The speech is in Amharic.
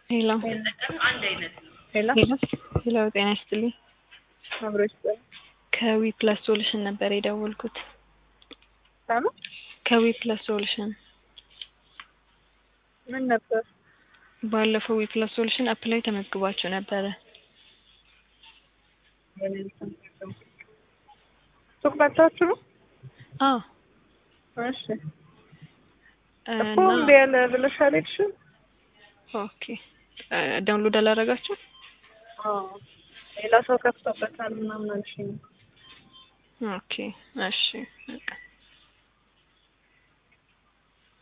ሄሎ ሄሎ ሄሎ ሄሎ፣ ጤና ይስጥልኝ። አብሮ ይስጠኝ። ከዊ ፕላስ ሶሉሽን ነበር የደወልኩት። ለምን ከዊ ፕላስ ሶሉሽን ምን ነበር? ባለፈው ዊ ፕላስ ሶሉሽን አፕ ላይ ተመዝግባችሁ ነበረ። ሱቅ መጣችሁ ነው? አዎ እሺ እኮ እና እምቢ ያለ ብለሽ አልሄድሽም? ኦኬ ዳውንሎድ አላረጋችሁ? አዎ ሌላ ሰው ከፍቶበታል ምናምን አልሽኝ። ኦኬ እሺ በቃ